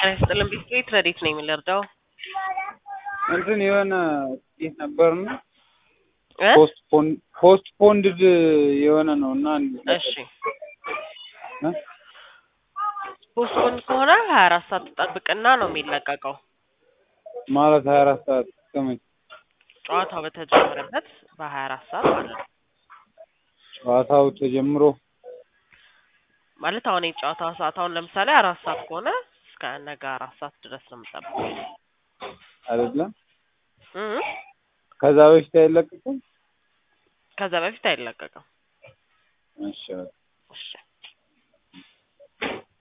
ጤና ይስጥልን ቢስክሌት ረዲት ነኝ የምንረዳው እንትን የሆነ ይህ ነበርና እ ፖስት ፖንድድ የሆነ ነው እና እሺ ፖስትፖን ከሆነ ሀያ አራት ሰዓት ትጠብቅና ነው የሚለቀቀው ማለት ሀያ አራት ሰዓት እስከመቼ ጨዋታው በተጀመረበት በሀያ አራት ሰዓት ማለት ነው ጨዋታው ተጀምሮ ማለት አሁን የጨዋታ ሰዓት አሁን ለምሳሌ አራት ሰዓት ከሆነ እስከ ነገ አራት ሰዓት ድረስ ነው የምጠብቀው አይደለም እ ከዛ በፊት አይለቀቅም ከዛ በፊት አይለቀቅም እሺ እሺ